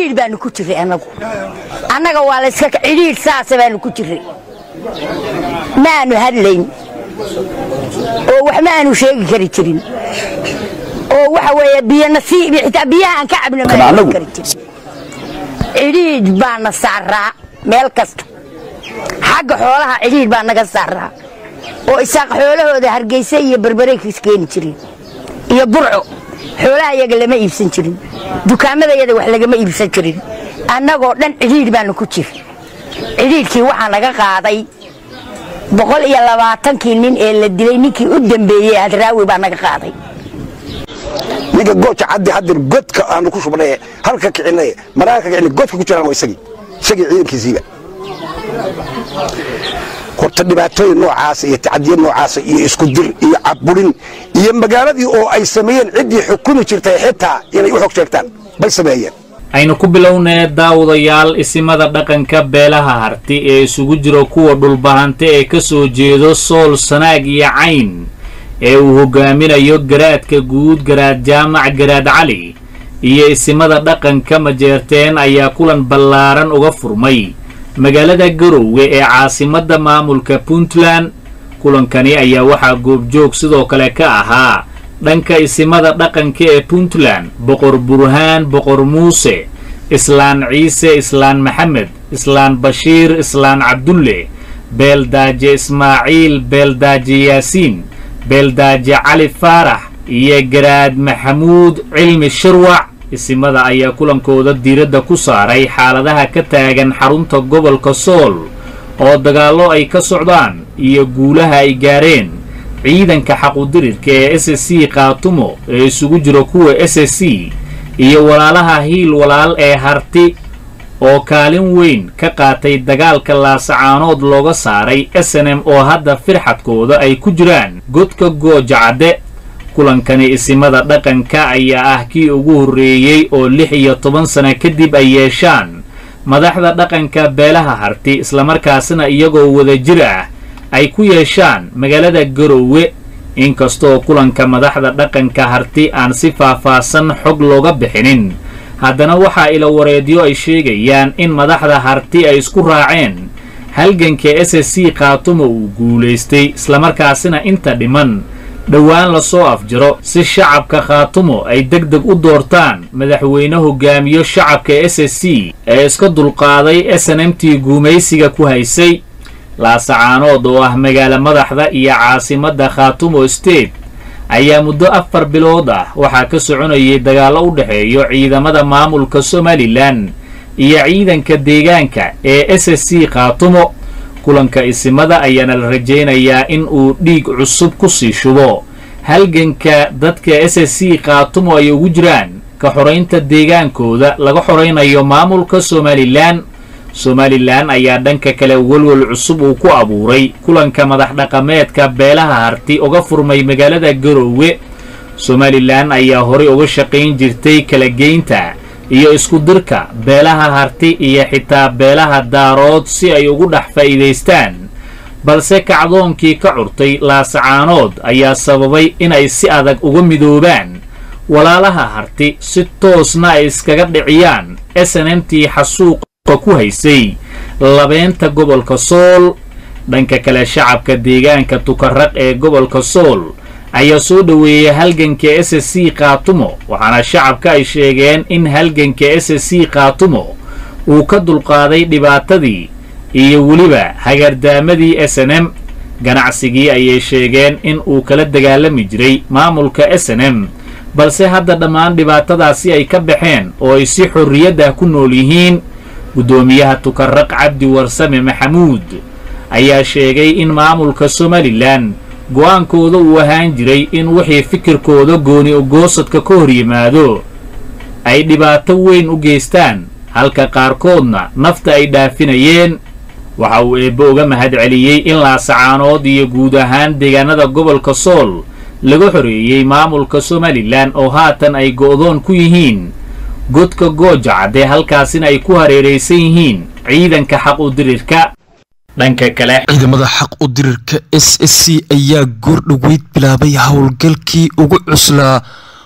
cidhiidh baanu ku jirray annagu annaga waa layska cidhiidh saasa baanu ku jirray maanu hadlayn oo wax ma aanu sheegi kari jirin oo waxa weeye biyo nasiib xitaa biyaha aan ka cabno ma aanu kari jirin cidhiidh baana saaraa meel kasta xagga xoolaha cidhiidh baa naga saaraa oo isaaq xoolahooda hargeysa iyo berberay keeni jireen iyo burco xoolaha iyaga lama iibsan jirin dukaamadayada wax lagama iibsan jirin annagoo dhan cidhiidh baanu ku jir cidhiidhkii waxaa naga qaaday boqol iyo labaatankii nin ee la dilay ninkii u dambeeyey hadraawi baa naga qaaday ninka gooja caddi haddin godka aanu ku shubnay halka kicinay maraanka kicinay godka ku jiraan waa isagii isagii ciidankiisiiba horta dhibaatooyin noocaasa iyo tacadiya noocaasa iyo isku dir iyo cabburin iyo magaaladii oo ay sameeyeen ciddii xukumi jirtay xitaa inay u xog sheegtaan bay sameeyeen aynu ku bilownee daawadayaal isimada dhaqanka beelaha harti ee isugu jiro kuwa dhulbahante ee ka soo jeedo sool sanaag iyo cayn ee uu hogaaminayo garaadka guud garaad jaamac garaad cali iyo isimada dhaqanka majeerteen ayaa kulan ballaaran uga furmay magaalada garoowe ee caasimadda maamulka puntland kulankani ayaa waxaa goobjoog sidoo kale ka ahaa dhanka isimada dhaqanka ee puntland boqor burhaan boqor muuse islaan ciise islaan maxamed islaan bashiir islaan cabdulle beeldaaje ismaaciil beeldaaje yaasiin beeldaaje cali faarax iyo garaad maxamuud cilmi shirwac isimada ayaa kulankooda diiradda ku saaray xaaladaha ka taagan xarunta gobolka sool oo dagaallo ay ka socdaan iyo guulaha ay gaareen ciidanka xaqudirirka ee s c kaatumo ee isugu jiro kuwa s c iyo walaalaha hiil walaal ee harti oo kaalin weyn ka qaatay dagaalka laasacaanood looga saaray s n m oo hadda firxadkooda ay ku jiraan godka gooja cadde kulankani isimada dhaqanka ayaa ah kii ugu horreeyey oo lix iyo toban sana kadib ay yeeshaan madaxda dhaqanka beelaha harti islamarkaasna iyagoo wadajir ah ay ku yeeshaan magaalada garoowe inkastoo kulanka madaxda dhaqanka harti aan si faahfaahsan xog looga bixinin haddana waxaa ila wareedyo ay sheegayaan in madaxda harti ay isku raaceen halganka s c kaatumo uu guulaystay islamarkaasina inta dhiman dhowaan lasoo afjaro si shacabka khaatumo ay deg deg u doortaan madaxweyne hogaamiyo shacabka s c ee iska dulqaaday s n m t guumaysiga ku haysay laasacaanood oo ah magaalo madaxda iyo caasimadda khaatumo state ayaa muddo afar bilood ah waxaa ka soconayay dagaallo u dhexeeyo ciidamada maamulka somalilan iyo ciidanka deegaanka ee s c khaatumo kulanka isimada ayaana la rajaynayaa in uu dhiig cusub ku sii shubo halganka dadka s c khaatumo ay ugu jiraan ka xoraynta deegaankooda laga xoraynayo maamulka somalilan somalilan ayaa dhanka kale welwel cusub uu ku abuuray kulanka madax dhaqameedka beelaha harti uga furmay magaalada garoowe somalilan ayaa horay uga shaqayn jirtay kala geynta iyo isku dirka beelaha harti iyo xitaa beelaha daarood si ay ugu dhex faa'iidaystaan balse kacdoonkii ka curtay laasacaanood ayaa sababay inay si adag uga midoobaan walaalaha harti si toosna ay iskaga dhiciyaan s n m t xasuuqa ku haysay labeenta gobolka sool dhanka kale shacabka deegaanka tukaraq ee gobolka sool ayaa soo dhoweeyey halganka s c kaatumo waxaana shacabka ay sheegeen in halganka s c kaatumo uu ka dulqaaday dhibaatadii iyo weliba hagardaamadii s n m ganacsigii ayay sheegeen in uu kala dagaalami jiray maamulka s n m balse hadda dhammaan dhibaatadaasi ay ka baxeen oo ay si xorriyaddah ku nool yihiin guddoomiyaha tukaraq cabdi warsame maxamuud ayaa sheegay in maamulka somalilan go'aankooda uu ahaan jiray in wixii fikirkooda gooni ogoosadka ka hor yimaado ay dhibaato weyn u geystaan halka qaarkoodna nafta ay dhaafinayeen waxa uu eebbe uga mahadceliyey in laasacaanood iyo guud ahaan deegaanada gobolka sool laga xoreeyey maamulka somalilan oo haatan ay go'doon ku yihiin godka gooja cadde halkaasina ay ku hareeraysan yihiin ciidanka xaq u dirirka dhanka kale ciidamada xaq u dirirka s s c ayaa goordhoweyd bilaabay howlgalkii ugu cuslaa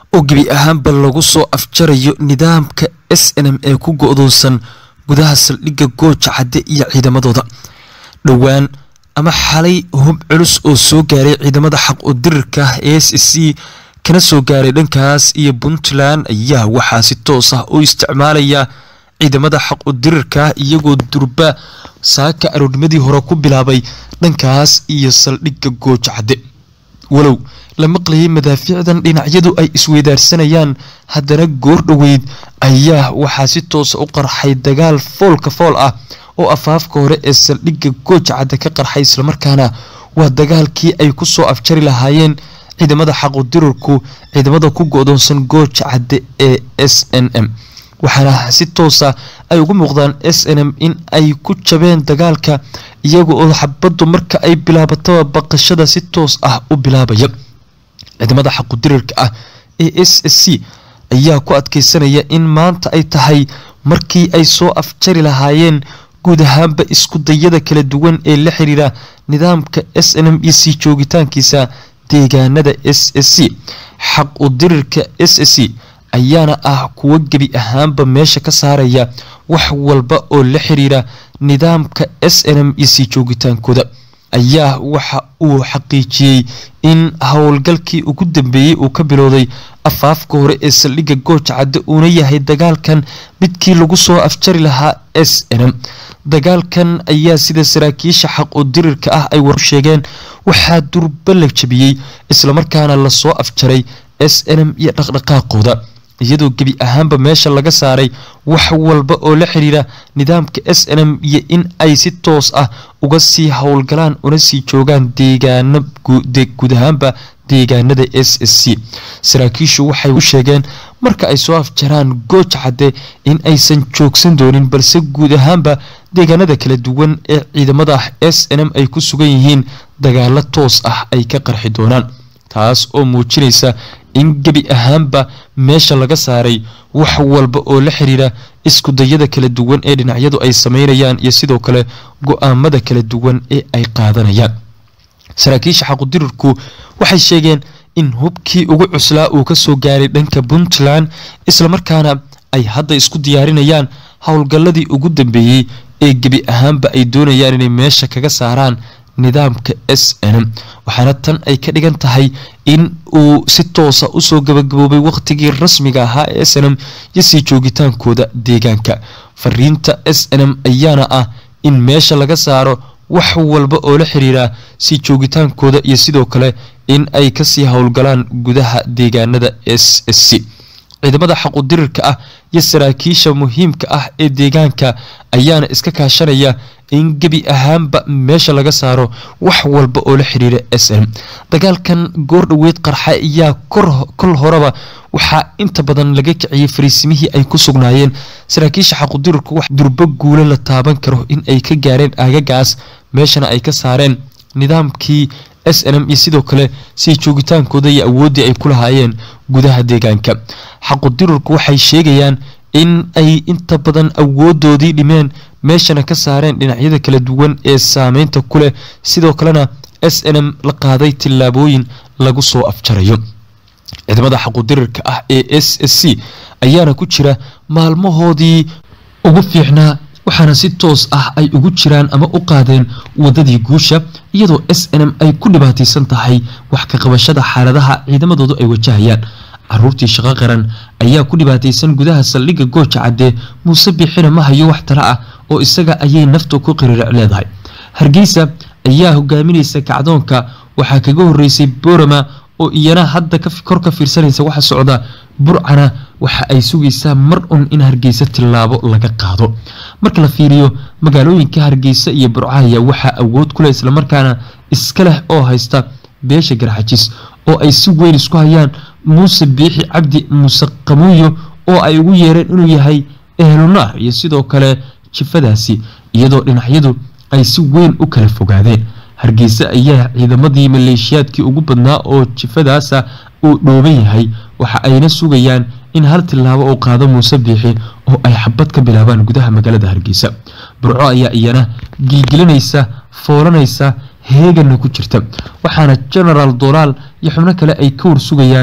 oo gebi ahaanba lagu soo afjarayo nidaamka s n m ee ku go-doonsan gudaha saldhigga gooja cadde iyo ciidamadooda dhowaan ama xalay hub culus oo soo gaaray ciidamada xaq u dirirka ee s c kana soo gaaray dhankaas iyo puntland ayaa waxaa si toos ah u isticmaalaya ciidamada xaq u dirirka iyagoo durba saaka aroornimadii hore ku bilaabay dhankaas iyo saldhigga gooja cadde walow la maqlayay madaafiicdan dhinacyadu ay isweydaarsanayaan haddana goor dhoweyd ayaa waxaa si toosa u qarxay dagaal foolka fool ah oo afaafka hore ee saldhigga gooja cadde ka qarxay islamarkaana waa dagaalkii ay ku soo afjari lahaayeen ciidamada xaqudirurku ciidamada ku go-doonsan gooja cadde ee s n m waxaana si toosa ay ugu muuqdaan s n m in ay ku jabeen dagaalka iyaga oo xabaddu marka ay bilaabataba baqashada si toos ah u bilaabaya ciidamada xaqudirirka ah ee s s c ayaa ku adkeysanaya in maanta ay tahay markii ay soo afjari lahaayeen guud ahaanba isku dayada kala duwan ee la xiriira nidaamka s n m e c joogitaankiisa deegaanada s s c xaq u dirirka s s c ayaana ah kuwo gebi ahaanba meesha ka saaraya wax walba oo la xiriira nidaamka s n m e c joogitaankooda ayaa waxa uu xaqiijiyey in howlgalkii ugu dambeeyey uu ka bilowday afaafka hore ee saldhigga gooja cadde uuna yahay dagaalkan midkii lagu soo afjari lahaa s n m dagaalkan ayaa sida saraakiisha xaq u dirirka ah ay waru sheegeen waxaa durba la jabiyey islamarkaana lasoo afjaray s n m iyo dhaqdhaqaaqooda iyadoo gebi ahaanba meesha laga saaray wax walba oo la xiriira nidaamka s n m iyo in ay si toos ah uga sii howlgalaan una sii joogaan deegaano guud ahaanba deegaanada s s c saraakiishu waxay u sheegeen marka ay soo afjaraan gooj cadde in aysan joogsan doonin balse guud ahaanba deegaanada kala duwan ee ciidamada s n m ay ku sugan yihiin dagaalo toos ah ay ka qarxi doonaan taas oo muujinaysa in gebi ahaanba meesha laga saaray wax walba oo la xiriira isku dayada kala duwan ee dhinacyadu ay sameynayaan iyo sidoo kale go-aamada kala duwan ee ay qaadanayaan saraakiisha xaqudirirku waxay sheegeen in hubkii ugu cuslaa uu kasoo gaaray dhanka puntland islamarkaana ay hadda isku diyaarinayaan howlgalladii ugu dambeeyey ee gebi ahaanba ay doonayaan inay meesha kaga saaraan nidaamka s n m waxaana tan ay ka dhigan tahay in uu si toosa usoo gabagaboobay waqtigii rasmiga ahaa ee s n m iyo sii joogitaankooda deegaanka fariinta s n m ayaana ah in meesha laga saaro wax walba oo la xiriira sii joogitaankooda iyo sidoo kale in ay kasii howlgalaan gudaha deegaanada s s c ciidamada xaqudirirka ah iyo saraakiisha muhiimka ah ee deegaanka ayaana iska kaashanaya in gebi ahaanba meesha laga saaro wax walba oo la xiriira s n dagaalkan goor dhoweyd qarxa ayaa kol horeba waxaa inta badan laga kiciyey fariisimihii ay ku sugnaayeen saraakiisha xaqudirirku wax durbo guulo la taaban karo in ay ka gaareen aagagaas meeshana ay ka saareen nidaamkii s n m iyo sidoo kale sii joogitaankooda iyo awooddii ay ku lahaayeen gudaha deegaanka xaqudirirku waxay sheegayaan in ay inta badan awoodoodii dhimeen meeshana ka saareen dhinacyada kala duwan ee saameynta ku leh sidoo kalena s n m la qaaday tillaabooyin lagu soo afjarayo ciidamada xaqudirirka ah ee s s c ayaana ku jira maalmahoodii ugu fiicnaa waxaana si toos ah ay ugu jiraan ama u qaadeen wadadii guusha iyadoo s n m ay ku dhibaataysan tahay wax ka qabashada xaaladaha ciidamadoodu ay wajahayaan caruurtii shaqo qaran ayaa ku dhibaataysan gudaha saldhigga gooja cadde muuse bixina ma hayo wax tala ah oo isaga ayay naftu ku qiriiric leedahay hargeysa ayaa hogaaminaysa kacdoonka waxaa kaga horeysay borama oo iyana hadda kor ka fiirsanaysa waxa socda burcana waxa ay sugaysaa mar un in hargeysa tillaabo laga qaado marka la fiiriyo magaalooyinka hargeysa iyo burcahaya waxaa awood kuleh islamarkaana iska leh oo haysta beesha garxajis oo ay si weyn isku hayaan muuse biixi cabdi muuse qamuuyo oo ay ugu yeereen inuu yahay ehlunaar iyo sidoo kale jifadaasi iyadoo dhinacyadu ay si weyn u kala fogaadeen hargeysa ayaa ciidamadii maleeshiyaadkii ugu badnaa oo jifadaasa uu dhooban yahay waxa ayna sugayaan in hal tillaabo uu qaado muuse biixi oo ay xabad ka bilaabaan gudaha magaalada hargeysa burco ayaa iyana gilgilinaysa foolanaysa heegana ku jirta waxaana genaraal dolaal iyo xubno kale ay ka warsugayaan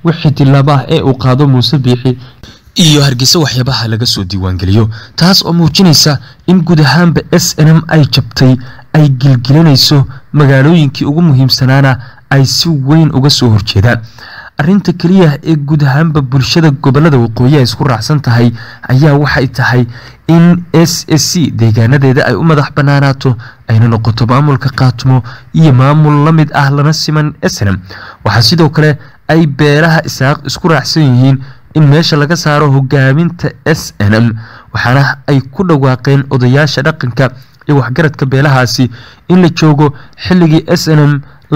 wixii tilaabo ah ee uu qaado muuse biixi iyo hargeysa waxyaabaha laga soo diiwaangeliyo taas oo muujinaysa in guud ahaanba s n m ay jabtay ay gilgilanayso magaalooyinkii ugu muhiimsanaana ay si weyn uga soo horjeedaan arinta keliya ee guud ahaanba bulshada gobolada waqooyi ay isku raacsan tahay ayaa waxay tahay in s s c deegaanadeeda ay u madax banaanaato ayna noqoto maamulka qaatimo iyo maamul la mid ah lana siman snm waxaa sidoo kale ay beelaha isaaq isku raacsan yihiin in meesha laga saaro hogaaminta s n m waxaana ay ku dhawaaqeen odayaasha dhaqanka iyo waxgaradka beelahaasi in la joogo xilligii s n m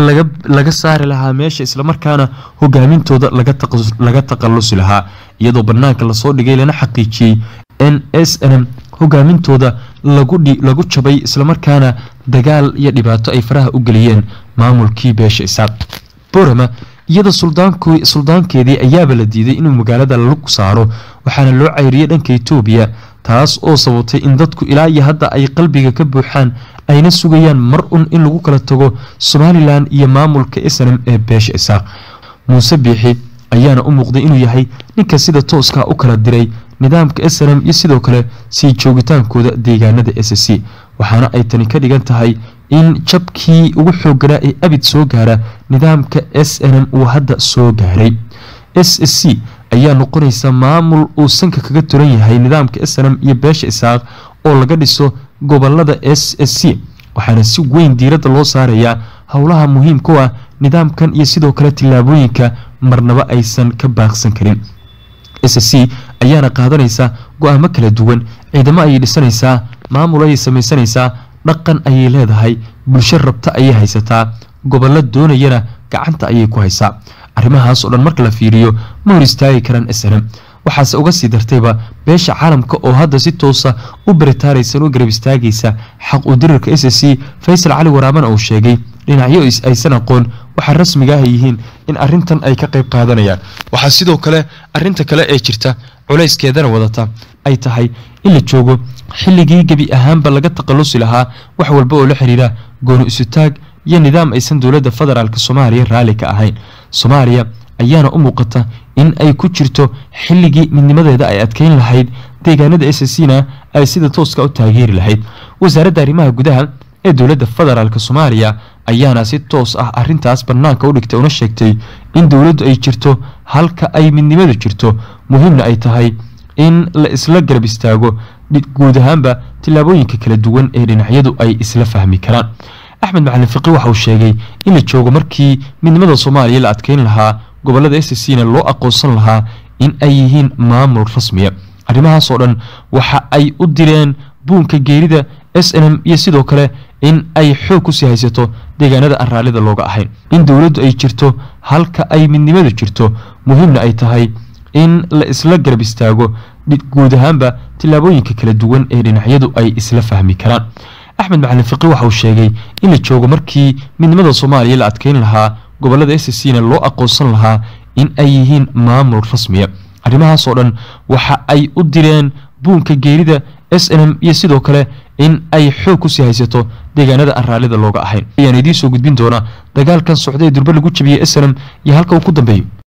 laga saari lahaa meesha islamarkaana hogaamintooda laga taqalusi lahaa iyadoo banaanka lasoo dhigay lana xaqiijiyey n s n m hogaamintooda lagu jabay islamarkaana dagaal iyo dhibaato ay faraha u geliyeen maamulkii beesha isaaq borama iyada suldaankeedii ayaaba la diiday inuu magaalada lug saaro waxaana loo cayriyey dhanka etoobiya taas oo sababtay in dadku ilaa iyo hadda ay qalbiga ka buuxaan ayna sugayaan mar un in lagu kala tago somalilan iyo maamulka snm ee beesha isaaq muuse biixi ayaana u muuqday inuu yahay ninka sida tooska u kala diray nidaamka snm iyo sidoo kale sii joogitaankooda deegaanada s c waxaana ay tani ka dhigan tahay in jabkii ugu xooganaa ee abid soo gaara nidaamka s n m uu hadda soo gaaray s s c ayaa noqonaysa maamul uu sanka kaga turan yahay nidaamka s n m iyo beesha isaaq oo laga dhiso gobolada s s c waxaana si weyn diiradda loo saarayaa howlaha muhiimka u ah nidaamkan iyo sidoo kale tillaabooyinka marnaba aysan ka baaqsan karin s s c ayaana qaadanaysa go-aamo kala duwan ciidamo ayay dhisanaysaa maamul ayay samaysanaysaa dhaqan ayay leedahay bulsho rabta ayay haysataa gobollo doonayana gacanta ayay ku haysaa arrimahaas oo dhan marka la fiiriyo ma hor istaagi karaan s n m waxaase uga sii dartayba beesha caalamka oo hadda si toosa u baritaaraysan u garab istaagaysa xaq u dirirka s s c faysal cali waraamana uu sheegay dhinacyo aysan aqoon waxaa rasmiga ah yihiin in arintan ay ka qayb qaadanayaan waxaa sidoo kale arinta kale ee jirta culayskeedana wadata ay tahay in la joogo xilligii gebi ahaanba laga taqalusi lahaa wax walba oo la xiriira gooni isutaag iyo nidaam aysan dowladda federaalk soomaaliya raalli ka ahayn soomaaliya ayaana u muuqata in ay ku jirto xilligii midnimadeeda ay adkeyn lahayd deegaanada s c na ay sida tooska u taageeri lahayd wasaaradda arrimaha gudaha ee dowladda federaalk soomaaliya ayaana si toos ah arintaas banaanka u dhigtay una sheegtay in dowladdu ay jirto halka ay midnimadu jirto muhiimna ay tahay in la isla garab istaago guud ahaanba tillaabooyinka kala duwan ee dhinacyadu ay isla fahmi karaan axmed macalin fiqi waxa uu sheegay in la joogo markii midnimada soomaaliya la adkeyn lahaa gobolada s c na loo aqoonsan lahaa in ay yihiin maamul rasmiya arrimahaas oo dhan waxa ay u direen buunka geerida s n m iyo sidoo kale in ay xoog kusii haysato deegaanada aan raallida looga ahayn in dowladdu ay jirto halka ay midnimadu jirto muhiimna ay tahay in la isla garab istaago guud ahaanba tillaabooyinka kala duwan ee dhinacyadu ay isla fahmi karaan axmed macalin fiqi waxa uu sheegay in la joogo markii midnimada soomaaliya la adkeyn lahaa gobolada s c na loo aqoonsan lahaa in ay yihiin maamul rasmiya arrimahaas oo dhan waxa ay u direen buunka geerida s n m iyo sidoo kale in ay xoog kusii haysato deegaanada aan raallida looga ahayn ayaan idiin soo gudbin doonaa dagaalkan socda ee durbe lagu jabiyey s n m iyo halka uu ku dambeeyo